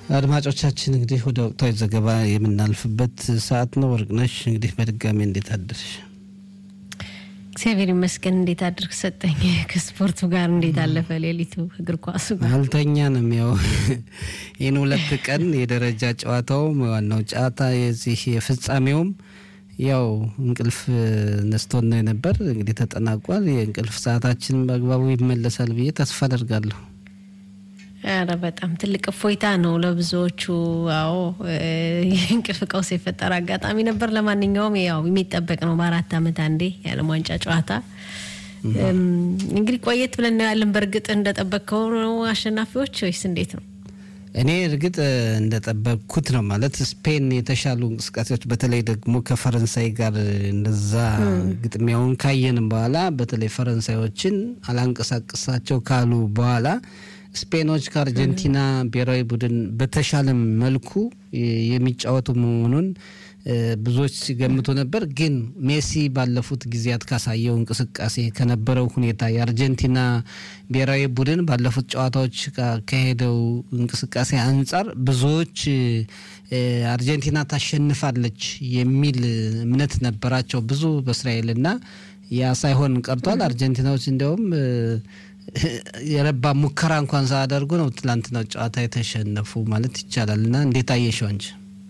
አድማጮቻችን እንግዲህ ወደ ወቅታዊ ዘገባ የምናልፍበት ሰዓት ነው። ወርቅነሽ እንግዲህ በድጋሚ እንዴት አደርሽ? እግዚአብሔር ይመስገን። እንዴት አድርግ ሰጠኝ። ከስፖርቱ ጋር እንዴት አለፈ ሌሊቱ? እግር ኳሱ ጋር አልተኛንም። ያው ይህን ሁለት ቀን የደረጃ ጨዋታውም ዋናው ጨዋታ የዚህ የፍጻሜውም ያው እንቅልፍ ነስቶን ነው የነበር። እንግዲህ ተጠናቋል። የእንቅልፍ ሰዓታችን በአግባቡ ይመለሳል ብዬ ተስፋ አደርጋለሁ። ኧረ በጣም ትልቅ እፎይታ ነው ለብዙዎቹ። አዎ የእንቅልፍ ቀውስ የፈጠረ አጋጣሚ ነበር። ለማንኛውም ያው የሚጠበቅ ነው በአራት ዓመት አንዴ የዓለም ዋንጫ ጨዋታ። እንግዲህ ቆየት ብለን እናያለን። በእርግጥ እንደጠበቅከው ነው አሸናፊዎች ወይስ እንዴት ነው? እኔ እርግጥ እንደጠበቅኩት ነው ማለት ስፔን የተሻሉ እንቅስቃሴዎች በተለይ ደግሞ ከፈረንሳይ ጋር እንደዛ ግጥሚያውን ካየንም በኋላ በተለይ ፈረንሳዮችን አላንቀሳቀሳቸው ካሉ በኋላ ስፔኖች ከአርጀንቲና ብሔራዊ ቡድን በተሻለ መልኩ የሚጫወቱ መሆኑን ብዙዎች ሲገምቱ ነበር። ግን ሜሲ ባለፉት ጊዜያት ካሳየው እንቅስቃሴ ከነበረው ሁኔታ የአርጀንቲና ብሔራዊ ቡድን ባለፉት ጨዋታዎች ከሄደው እንቅስቃሴ አንጻር ብዙዎች አርጀንቲና ታሸንፋለች የሚል እምነት ነበራቸው ብዙ በእስራኤልና ያ ሳይሆን ቀርቷል። አርጀንቲናዎች እንዲያውም የረባ ሙከራ እንኳን ሳያደርጉ ነው ትላንትናው ጨዋታ የተሸነፉ ማለት ይቻላል። እና እንዴት አየሽው አንቺ?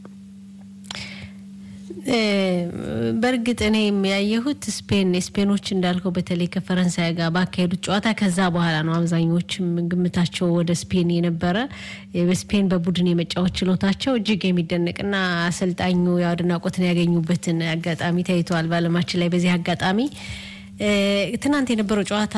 በእርግጥ እኔ ያየሁት ስፔን ስፔኖች እንዳልከው በተለይ ከፈረንሳይ ጋር ባካሄዱት ጨዋታ ከዛ በኋላ ነው አብዛኞችም ግምታቸው ወደ ስፔን የነበረ በስፔን በቡድን የመጫወት ችሎታቸው እጅግ የሚደነቅና አሰልጣኙ አድናቆትን ያገኙበትን አጋጣሚ ታይተዋል በዓለማችን ላይ በዚህ አጋጣሚ ትናንት የነበረው ጨዋታ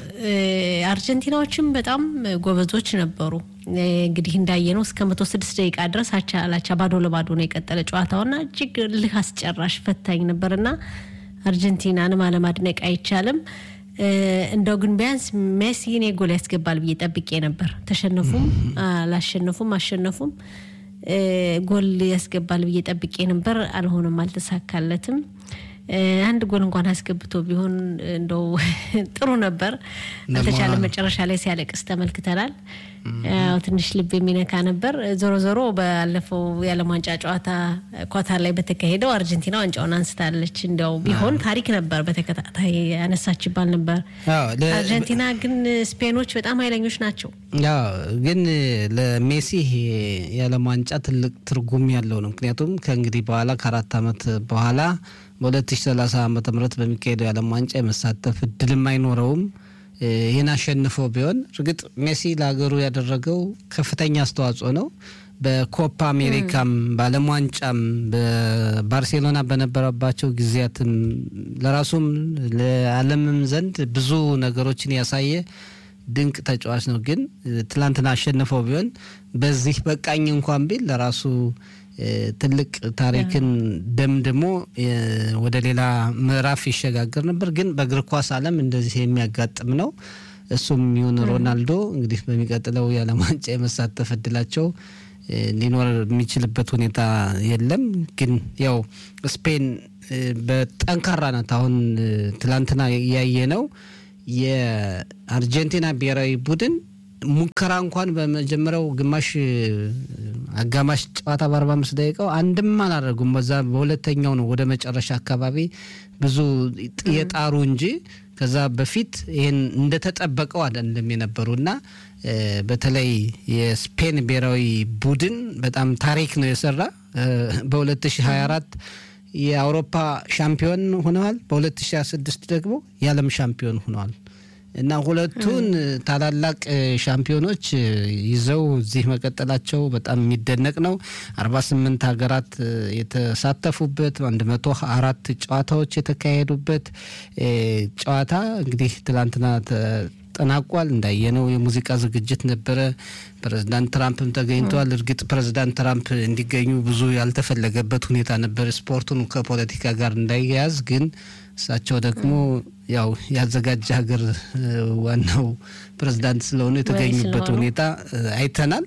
አርጀንቲናዎችም በጣም ጎበዞች ነበሩ። እንግዲህ እንዳየነው እስከ መቶ ስድስት ደቂቃ ድረስ አቻ ላቻ ባዶ ለባዶ ነው የቀጠለ ጨዋታውና እጅግ ልህ አስጨራሽ ፈታኝ ነበርና አርጀንቲናንም አለማድነቅ አይቻልም። እንደው ግን ቢያንስ ሜሲ እኔ ጎል ያስገባል ብዬ ጠብቄ ነበር። ተሸነፉም አላሸነፉም አሸነፉም ጎል ያስገባል ብዬ ጠብቄ ነበር። አልሆነም፣ አልተሳካለትም። አንድ ጎል እንኳን አስገብቶ ቢሆን እንደው ጥሩ ነበር። አልተቻለ። መጨረሻ ላይ ሲያለቅስ ተመልክተናል። ያው ትንሽ ልብ የሚነካ ነበር። ዞሮ ዞሮ ባለፈው የዓለም ዋንጫ ጨዋታ ኳታር ላይ በተካሄደው አርጀንቲና ዋንጫውን አንስታለች። እንዲያው ቢሆን ታሪክ ነበር፣ በተከታታይ ያነሳች ይባል ነበር። አርጀንቲና ግን ስፔኖች በጣም ኃይለኞች ናቸው። ያው ግን ለሜሲ የዓለም ዋንጫ ትልቅ ትርጉም ያለው ነው። ምክንያቱም ከእንግዲህ በኋላ ከአራት ዓመት በኋላ በ2030 ዓ ም በሚካሄደው የዓለም ዋንጫ የመሳተፍ እድልም አይኖረውም። ይህን አሸንፎ ቢሆን እርግጥ ሜሲ ለሀገሩ ያደረገው ከፍተኛ አስተዋጽኦ ነው። በኮፓ አሜሪካም በዓለም ዋንጫም በባርሴሎና በነበረባቸው ጊዜያትም ለራሱም ለዓለምም ዘንድ ብዙ ነገሮችን ያሳየ ድንቅ ተጫዋች ነው። ግን ትላንትና አሸንፈው ቢሆን በዚህ በቃኝ እንኳን ቢል ለራሱ ትልቅ ታሪክን ደምድሞ ወደ ሌላ ምዕራፍ ይሸጋገር ነበር። ግን በእግር ኳስ ዓለም እንደዚህ የሚያጋጥም ነው። እሱም ይሁን ሮናልዶ እንግዲህ በሚቀጥለው የዓለም ዋንጫ የመሳተፍ እድላቸው ሊኖር የሚችልበት ሁኔታ የለም። ግን ያው ስፔን በጠንካራ ናት። አሁን ትላንትና ያየ ነው የአርጀንቲና ብሔራዊ ቡድን ሙከራ እንኳን በመጀመሪያው ግማሽ አጋማሽ ጨዋታ በአርባ አምስት ደቂቃው አንድም አላደረጉም። በዛ በሁለተኛው ነው ወደ መጨረሻ አካባቢ ብዙ የጣሩ እንጂ ከዛ በፊት ይህን እንደተጠበቀው አይደለም የነበሩ እና በተለይ የስፔን ብሔራዊ ቡድን በጣም ታሪክ ነው የሰራ በ2024 የአውሮፓ ሻምፒዮን ሆነዋል። በ2026 ደግሞ የዓለም ሻምፒዮን ሆነዋል። እና ሁለቱን ታላላቅ ሻምፒዮኖች ይዘው እዚህ መቀጠላቸው በጣም የሚደነቅ ነው። አርባ ስምንት ሀገራት የተሳተፉበት አንድ መቶ አራት ጨዋታዎች የተካሄዱበት ጨዋታ እንግዲህ ትላንትና ተጠናቋል። እንዳየነው የሙዚቃ ዝግጅት ነበረ። ፕሬዚዳንት ትራምፕም ተገኝተዋል። እርግጥ ፕሬዚዳንት ትራምፕ እንዲገኙ ብዙ ያልተፈለገበት ሁኔታ ነበር፣ ስፖርቱን ከፖለቲካ ጋር እንዳያያዝ ግን እሳቸው ደግሞ ያው ያዘጋጀ ሀገር ዋናው ፕሬዝዳንት ስለሆኑ የተገኙበት ሁኔታ አይተናል።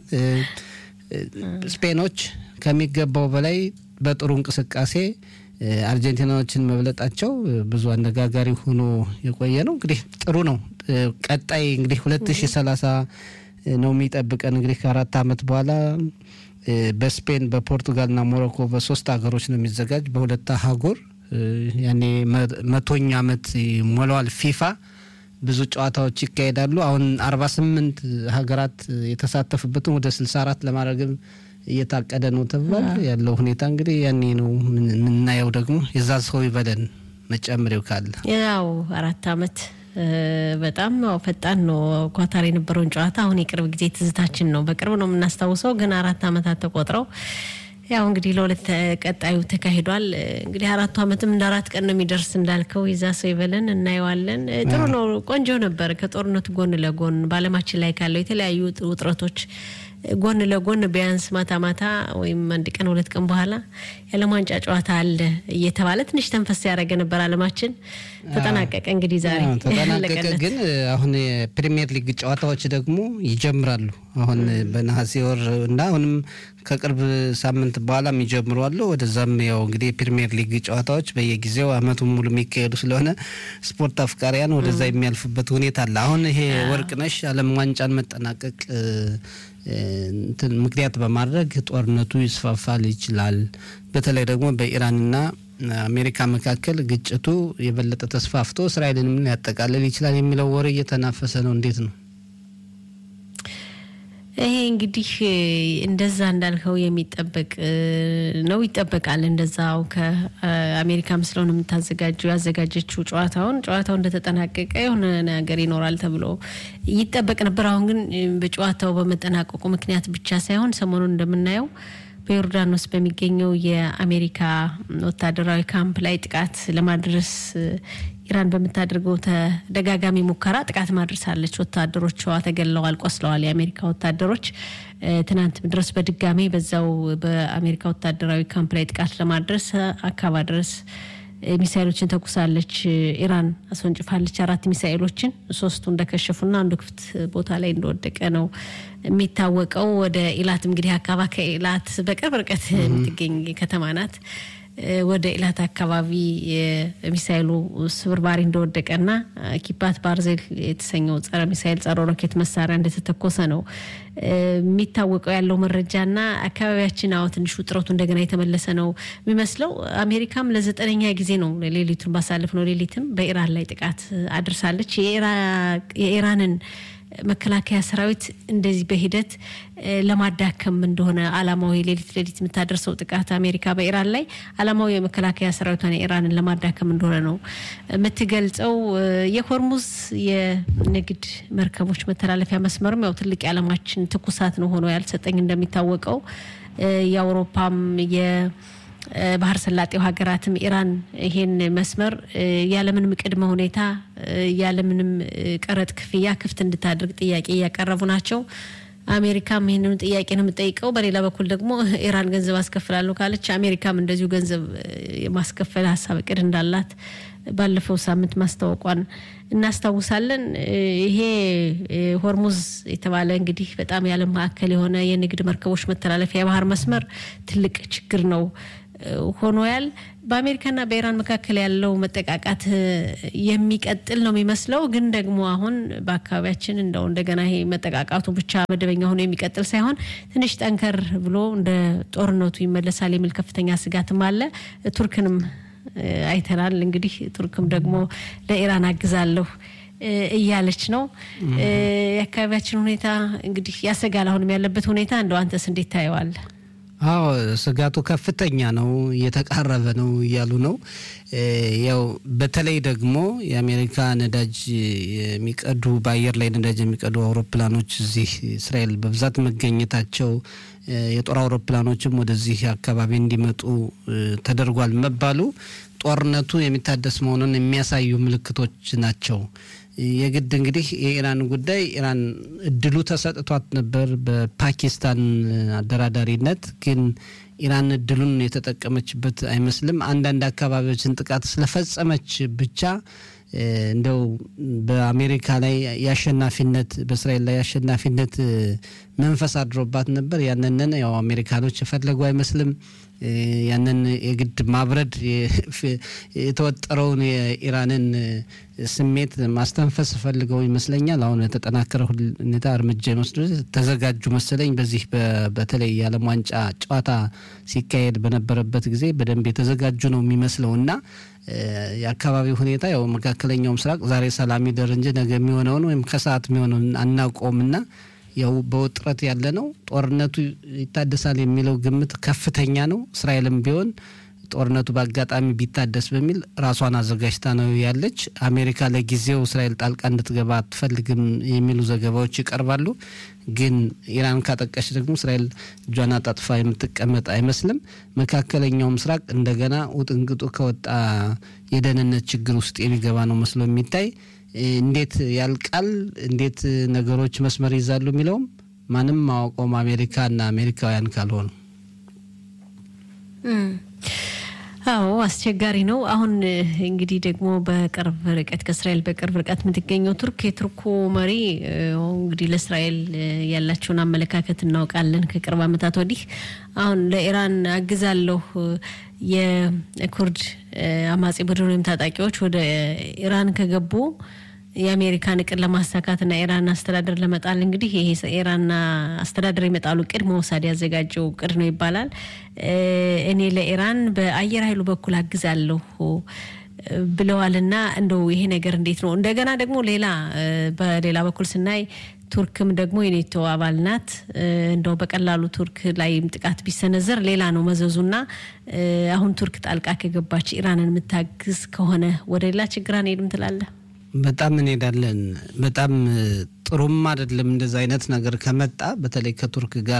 ስፔኖች ከሚገባው በላይ በጥሩ እንቅስቃሴ አርጀንቲናዎችን መብለጣቸው ብዙ አነጋጋሪ ሆኖ የቆየ ነው። እንግዲህ ጥሩ ነው። ቀጣይ እንግዲህ ሁለት ሺ ሰላሳ ነው የሚጠብቀን እንግዲህ ከአራት ዓመት በኋላ በስፔን በፖርቱጋልና ሞሮኮ በሶስት ሀገሮች ነው የሚዘጋጅ በሁለት አህጉር ያኔ መቶኛ ዓመት ሞላዋል ፊፋ ብዙ ጨዋታዎች ይካሄዳሉ። አሁን አርባ ስምንት ሀገራት የተሳተፉበትን ወደ ስልሳ አራት ለማድረግም እየታቀደ ነው ተብሏል። ያለው ሁኔታ እንግዲህ ያኔ ነው የምናየው። ደግሞ የዛ ሰው ይበለን መጨመሪው ካለ ያው አራት አመት በጣም ፈጣን ነው። ኳታር የነበረውን ጨዋታ አሁን የቅርብ ጊዜ ትዝታችን ነው። በቅርብ ነው የምናስታውሰው፣ ግን አራት አመታት ተቆጥረው ያው እንግዲህ ለሁለት ቀጣዩ ተካሂዷል። እንግዲህ አራቱ አመትም እንደ አራት ቀን ነው የሚደርስ እንዳልከው የዛ ሰው ይበለን እናየዋለን። ጥሩ ነው፣ ቆንጆ ነበር። ከጦርነቱ ጎን ለጎን በዓለማችን ላይ ካለው የተለያዩ ውጥረቶች ጎን ለጎን ቢያንስ ማታ ማታ ወይም አንድ ቀን ሁለት ቀን በኋላ የዓለም ዋንጫ ጨዋታ አለ እየተባለ ትንሽ ተንፈስ ያደረገ ነበር ዓለማችን። ተጠናቀቀ እንግዲህ ዛሬ ተጠናቀቀ። ግን አሁን የፕሪሚየር ሊግ ጨዋታዎች ደግሞ ይጀምራሉ። አሁን በነሐሴ ወር እና አሁንም ከቅርብ ሳምንት በኋላ የሚጀምሩ አሉ። ወደዛም ያው እንግዲህ የፕሪሚየር ሊግ ጨዋታዎች በየጊዜው አመቱን ሙሉ የሚካሄዱ ስለሆነ ስፖርት አፍቃሪያን ወደዛ የሚያልፉበት ሁኔታ አለ። አሁን ይሄ ወርቅነሽ ዓለም ዋንጫን መጠናቀቅ ምክንያት በማድረግ ጦርነቱ ይስፋፋል ይችላል። በተለይ ደግሞ በኢራንና አሜሪካ መካከል ግጭቱ የበለጠ ተስፋፍቶ እስራኤልንም ሊያጠቃልል ይችላል የሚለው ወሬ እየተናፈሰ ነው። እንዴት ነው? ይሄ እንግዲህ እንደዛ እንዳልከው የሚጠበቅ ነው፣ ይጠበቃል። እንደዛው ከአሜሪካም ስለሆነ የምታዘጋጀው ያዘጋጀችው ጨዋታውን ጨዋታው እንደተጠናቀቀ የሆነ ነገር ይኖራል ተብሎ ይጠበቅ ነበር። አሁን ግን በጨዋታው በመጠናቀቁ ምክንያት ብቻ ሳይሆን ሰሞኑን እንደምናየው በዮርዳኖስ በሚገኘው የአሜሪካ ወታደራዊ ካምፕ ላይ ጥቃት ለማድረስ ኢራን በምታደርገው ተደጋጋሚ ሙከራ ጥቃት ማድረሳለች። ወታደሮቿ ተገለዋል፣ ቆስለዋል። የአሜሪካ ወታደሮች ትናንት ድረስ በድጋሚ በዛው በአሜሪካ ወታደራዊ ካምፕ ላይ ጥቃት ለማድረስ አካባ ድረስ ሚሳይሎችን ተኩሳለች። ኢራን አስወንጭፋለች አራት ሚሳይሎችን፣ ሶስቱ እንደከሸፉና አንዱ ክፍት ቦታ ላይ እንደወደቀ ነው የሚታወቀው። ወደ ኢላት እንግዲህ አካባ ከኢላት በቅርብ ርቀት የምትገኝ ከተማ ናት። ወደ ኢላት አካባቢ የሚሳይሉ ስብርባሪ እንደወደቀና ኪባት ባርዜል የተሰኘው ጸረ ሚሳይል ጸረ ሮኬት መሳሪያ እንደተተኮሰ ነው የሚታወቀው ያለው መረጃና አካባቢያችን አዎ ትንሽ ውጥረቱ እንደገና የተመለሰ ነው የሚመስለው። አሜሪካም ለዘጠነኛ ጊዜ ነው ሌሊቱን ባሳለፍ ነው ሌሊትም በኢራን ላይ ጥቃት አድርሳለች። የኢራንን መከላከያ ሰራዊት እንደዚህ በሂደት ለማዳከም እንደሆነ አላማው የሌሊት ሌሊት የምታደርሰው ጥቃት አሜሪካ በኢራን ላይ አላማው የመከላከያ ሰራዊቷን ኢራንን ለማዳከም እንደሆነ ነው የምትገልጸው። የሆርሙዝ የንግድ መርከቦች መተላለፊያ መስመርም ያው ትልቅ የዓለማችን ትኩሳት ነው ሆኖ ያልሰጠኝ እንደሚታወቀው የአውሮፓም ባህር ሰላጤው ሀገራትም ኢራን ይሄን መስመር ያለምንም ቅድመ ሁኔታ ያለምንም ቀረጥ ክፍያ ክፍት እንድታደርግ ጥያቄ እያቀረቡ ናቸው። አሜሪካም ይህንኑ ጥያቄ ነው የምጠይቀው። በሌላ በኩል ደግሞ ኢራን ገንዘብ አስከፍላለሁ ካለች አሜሪካም እንደዚሁ ገንዘብ የማስከፈል ሀሳብ እቅድ እንዳላት ባለፈው ሳምንት ማስታወቋን እናስታውሳለን። ይሄ ሆርሙዝ የተባለ እንግዲህ በጣም የዓለም ማዕከል የሆነ የንግድ መርከቦች መተላለፊያ የባህር መስመር ትልቅ ችግር ነው ሆኖያል። በአሜሪካና በኢራን መካከል ያለው መጠቃቃት የሚቀጥል ነው የሚመስለው። ግን ደግሞ አሁን በአካባቢያችን እንደው እንደገና ይሄ መጠቃቃቱ ብቻ መደበኛ ሆኖ የሚቀጥል ሳይሆን ትንሽ ጠንከር ብሎ እንደ ጦርነቱ ይመለሳል የሚል ከፍተኛ ስጋትም አለ። ቱርክንም አይተናል። እንግዲህ ቱርክም ደግሞ ለኢራን አግዛለሁ እያለች ነው። የአካባቢያችን ሁኔታ እንግዲህ ያሰጋል። አሁንም ያለበት ሁኔታ እንደው አንተስ እንዴት ታየዋለህ? አዎ ስጋቱ ከፍተኛ ነው፣ እየተቃረበ ነው እያሉ ነው። ያው በተለይ ደግሞ የአሜሪካ ነዳጅ የሚቀዱ በአየር ላይ ነዳጅ የሚቀዱ አውሮፕላኖች እዚህ እስራኤል በብዛት መገኘታቸው የጦር አውሮፕላኖችም ወደዚህ አካባቢ እንዲመጡ ተደርጓል መባሉ ጦርነቱ የሚታደስ መሆኑን የሚያሳዩ ምልክቶች ናቸው። የግድ እንግዲህ የኢራን ጉዳይ ኢራን እድሉ ተሰጥቷት ነበር በፓኪስታን አደራዳሪነት። ግን ኢራን እድሉን የተጠቀመችበት አይመስልም። አንዳንድ አካባቢዎችን ጥቃት ስለፈጸመች ብቻ እንደው በአሜሪካ ላይ የአሸናፊነት በእስራኤል ላይ የአሸናፊነት መንፈስ አድሮባት ነበር። ያንንን ያው አሜሪካኖች የፈለጉ አይመስልም። ያንን የግድ ማብረድ የተወጠረውን የኢራንን ስሜት ማስተንፈስ ፈልገው ይመስለኛል። አሁን የተጠናከረ ሁኔታ እርምጃ የመስዱ ተዘጋጁ መሰለኝ። በዚህ በተለይ የዓለም ዋንጫ ጨዋታ ሲካሄድ በነበረበት ጊዜ በደንብ የተዘጋጁ ነው የሚመስለው እና የአካባቢው ሁኔታ ያው መካከለኛው ምስራቅ ዛሬ ሰላም ይደር እንጂ ነገ የሚሆነውን ወይም ከሰዓት የሚሆነውን አናውቀውም እና ያው በውጥረት ያለ ነው። ጦርነቱ ይታደሳል የሚለው ግምት ከፍተኛ ነው። እስራኤልም ቢሆን ጦርነቱ በአጋጣሚ ቢታደስ በሚል ራሷን አዘጋጅታ ነው ያለች። አሜሪካ ለጊዜው እስራኤል ጣልቃ እንድትገባ አትፈልግም የሚሉ ዘገባዎች ይቀርባሉ። ግን ኢራን ካጠቃች ደግሞ እስራኤል እጇን አጣጥፋ የምትቀመጥ አይመስልም። መካከለኛው ምስራቅ እንደገና ውጥንቅጡ ከወጣ የደህንነት ችግር ውስጥ የሚገባ ነው መስሎ የሚታይ እንዴት ያልቃል፣ እንዴት ነገሮች መስመር ይዛሉ የሚለውም ማንም ማወቀውም አሜሪካና አሜሪካውያን ካልሆኑ አዎ አስቸጋሪ ነው። አሁን እንግዲህ ደግሞ በቅርብ ርቀት ከእስራኤል በቅርብ ርቀት የምትገኘው ቱርክ የቱርኩ መሪ እንግዲህ ለእስራኤል ያላቸውን አመለካከት እናውቃለን። ከቅርብ ዓመታት ወዲህ አሁን ለኢራን አግዛለሁ የኩርድ አማጺ ቡድን ወይም ታጣቂዎች ወደ ኢራን ከገቡ የአሜሪካን እቅድ ለማሳካትና ኢራን አስተዳደር ለመጣል እንግዲህ ይሄ ኢራንና አስተዳደር የመጣሉ እቅድ መውሳድ ያዘጋጀው እቅድ ነው ይባላል። እኔ ለኢራን በአየር ኃይሉ በኩል አግዛለሁ ብለዋልና እንደው ይሄ ነገር እንዴት ነው? እንደገና ደግሞ ሌላ በሌላ በኩል ስናይ ቱርክም ደግሞ የኔቶ አባል ናት። እንደው በቀላሉ ቱርክ ላይም ጥቃት ቢሰነዘር ሌላ ነው መዘዙና አሁን ቱርክ ጣልቃ ከገባች ኢራንን የምታግዝ ከሆነ ወደ ሌላ ችግር አንሄድም ትላለህ? በጣም እንሄዳለን። በጣም ጥሩም አይደለም እንደዚ አይነት ነገር ከመጣ በተለይ ከቱርክ ጋር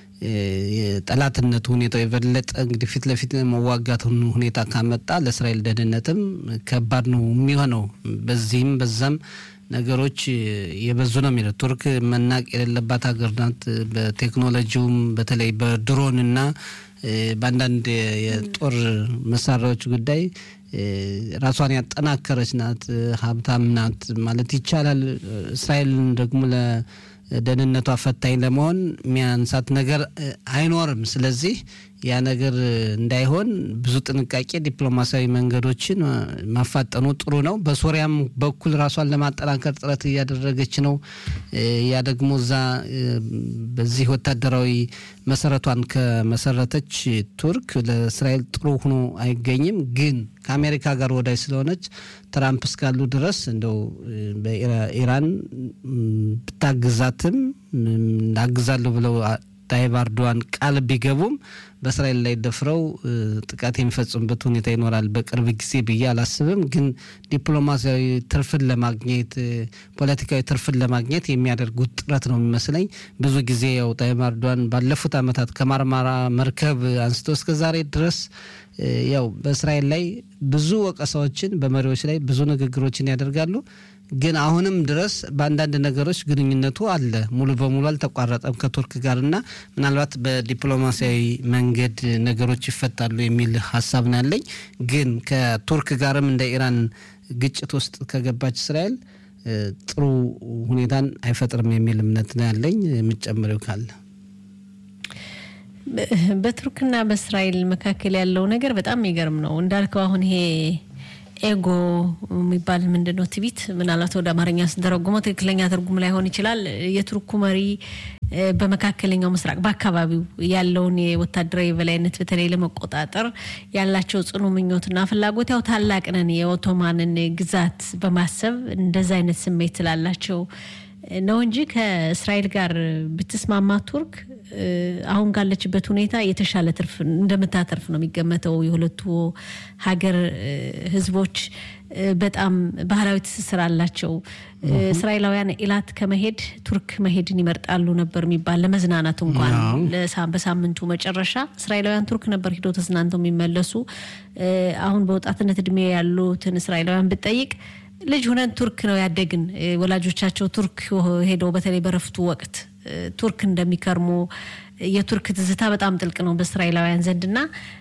የጠላትነቱ ሁኔታው የበለጠ እንግዲህ ፊት ለፊት መዋጋት ሁኔታ ካመጣ ለእስራኤል ደህንነትም ከባድ ነው የሚሆነው። በዚህም በዛም ነገሮች የበዙ ነው የሚለው ቱርክ መናቅ የሌለባት ሀገር ናት። በቴክኖሎጂውም በተለይ በድሮን እና በአንዳንድ የጦር መሳሪያዎች ጉዳይ ራሷን ያጠናከረች ናት። ሀብታም ናት ማለት ይቻላል። እስራኤልን ደግሞ ለደህንነቷ ፈታኝ ለመሆን የሚያንሳት ነገር አይኖርም። ስለዚህ ያ ነገር እንዳይሆን ብዙ ጥንቃቄ፣ ዲፕሎማሲያዊ መንገዶችን ማፋጠኑ ጥሩ ነው። በሶሪያም በኩል ራሷን ለማጠናከር ጥረት እያደረገች ነው። ያ ደግሞ እዛ በዚህ ወታደራዊ መሰረቷን ከመሰረተች ቱርክ ለእስራኤል ጥሩ ሆኖ አይገኝም። ግን ከአሜሪካ ጋር ወዳጅ ስለሆነች ትራምፕ እስካሉ ድረስ እንደው በኢራን ብታግዛትም አግዛለሁ ብለው ታይብ ኤርዶዋን ቃል ቢገቡም በእስራኤል ላይ ደፍረው ጥቃት የሚፈጽሙበት ሁኔታ ይኖራል በቅርብ ጊዜ ብዬ አላስብም። ግን ዲፕሎማሲያዊ ትርፍን ለማግኘት ፖለቲካዊ ትርፍን ለማግኘት የሚያደርጉት ጥረት ነው የሚመስለኝ። ብዙ ጊዜ ያው ታይብ ኤርዶዋን ባለፉት ዓመታት ከማርማራ መርከብ አንስቶ እስከ ዛሬ ድረስ ያው በእስራኤል ላይ ብዙ ወቀሳዎችን በመሪዎች ላይ ብዙ ንግግሮችን ያደርጋሉ። ግን አሁንም ድረስ በአንዳንድ ነገሮች ግንኙነቱ አለ፣ ሙሉ በሙሉ አልተቋረጠም ከቱርክ ጋር እና ምናልባት በዲፕሎማሲያዊ መንገድ ነገሮች ይፈታሉ የሚል ሀሳብ ነው ያለኝ። ግን ከቱርክ ጋርም እንደ ኢራን ግጭት ውስጥ ከገባች እስራኤል ጥሩ ሁኔታን አይፈጥርም የሚል እምነት ነው ያለኝ። የምጨምረው ካለ በቱርክና በእስራኤል መካከል ያለው ነገር በጣም የሚገርም ነው እንዳልከው አሁን ይሄ ኤጎ የሚባል ምንድን ነው ትቢት ምናልባት ወደ አማርኛ ስንተረጉመው ትክክለኛ ትርጉም ላይሆን ይችላል። የቱርኩ መሪ በመካከለኛው ምስራቅ በአካባቢው ያለውን የወታደራዊ የበላይነት በተለይ ለመቆጣጠር ያላቸው ጽኑ ምኞትና ፍላጎት ያው ታላቅ ነን የኦቶማንን ግዛት በማሰብ እንደዛ አይነት ስሜት ስላላቸው ነው እንጂ ከእስራኤል ጋር ብትስማማ ቱርክ አሁን ካለችበት ሁኔታ የተሻለ ትርፍ እንደምታተርፍ ነው የሚገመተው። የሁለቱ ሀገር ሕዝቦች በጣም ባህላዊ ትስስር አላቸው። እስራኤላውያን ኢላት ከመሄድ ቱርክ መሄድን ይመርጣሉ ነበር የሚባል ለመዝናናት እንኳን በሳምንቱ መጨረሻ እስራኤላውያን ቱርክ ነበር ሂደው ተዝናንተው የሚመለሱ። አሁን በወጣትነት እድሜ ያሉትን እስራኤላውያን ብጠይቅ ልጅ ሁነን ቱርክ ነው ያደግን፣ ወላጆቻቸው ቱርክ ሄደው በተለይ በረፍቱ ወቅት ቱርክ እንደሚከርሙ የቱርክ ትዝታ በጣም ጥልቅ ነው በእስራኤላውያን ዘንድና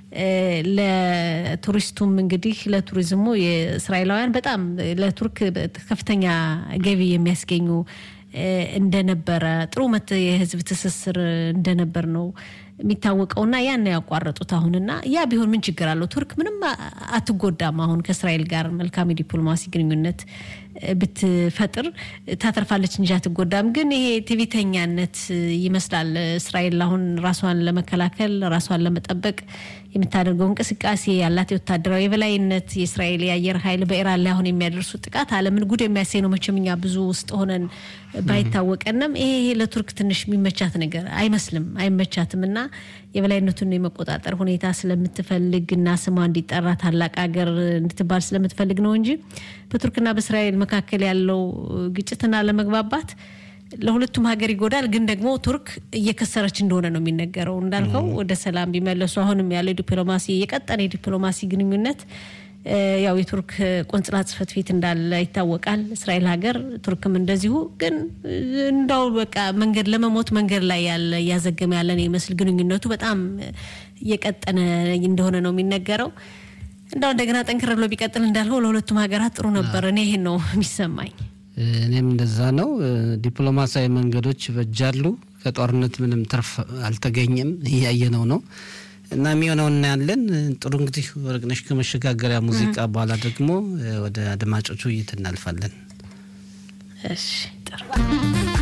ለቱሪስቱም እንግዲህ ለቱሪዝሙ የእስራኤላውያን በጣም ለቱርክ ከፍተኛ ገቢ የሚያስገኙ እንደነበረ ጥሩ የህዝብ ትስስር እንደነበር ነው የሚታወቀውና ያን ያቋረጡት አሁንና ያ ቢሆን ምን ችግር አለው? ቱርክ ምንም አትጎዳም። አሁን ከእስራኤል ጋር መልካም የዲፕሎማሲ ግንኙነት ብትፈጥር ታተርፋለች እንጂ አትጎዳም። ግን ይሄ ትዕቢተኛነት ይመስላል። እስራኤል አሁን ራሷን ለመከላከል ራሷን ለመጠበቅ የምታደርገው እንቅስቃሴ ያላት የወታደራዊ የበላይነት የእስራኤል የአየር ኃይል በኢራን ላይ አሁን የሚያደርሱ ጥቃት ዓለምን ጉድ የሚያሳይ ነው። መቼም እኛ ብዙ ውስጥ ሆነን ባይታወቀንም ይሄ ይሄ ለቱርክ ትንሽ የሚመቻት ነገር አይመስልም፣ አይመቻትም እና የበላይነቱን የመቆጣጠር ሁኔታ ስለምትፈልግ እና ስሟ እንዲጠራ ታላቅ ሀገር እንድትባል ስለምትፈልግ ነው እንጂ በቱርክና በእስራኤል መካከል ያለው ግጭትና ለመግባባት ለሁለቱም ሀገር ይጎዳል። ግን ደግሞ ቱርክ እየከሰረች እንደሆነ ነው የሚነገረው። እንዳልከው ወደ ሰላም ቢመለሱ አሁንም ያለው ዲፕሎማሲ የቀጠነ የዲፕሎማሲ ግንኙነት ያው የቱርክ ቆንጽላ ጽሕፈት ቤት እንዳለ ይታወቃል። እስራኤል ሀገር ቱርክም እንደዚሁ። ግን እንዳው በቃ መንገድ ለመሞት መንገድ ላይ ያለ እያዘገመ ያለን ይመስል ግንኙነቱ በጣም እየቀጠነ እንደሆነ ነው የሚነገረው። እንዳው እንደገና ጠንክር ብሎ ቢቀጥል እንዳልከው ለሁለቱም ሀገራት ጥሩ ነበር። እኔ ይሄን ነው የሚሰማኝ። እኔም እንደዛ ነው። ዲፕሎማሲያዊ መንገዶች በጃሉ ከጦርነት ምንም ትርፍ አልተገኘም፣ እያየነው ነው እና የሚሆነው እናያለን። ጥሩ እንግዲህ ወርቅነሽ ከመሸጋገሪያ ሙዚቃ በኋላ ደግሞ ወደ አድማጮቹ ውይይት እናልፋለን። እሺ ጥሩ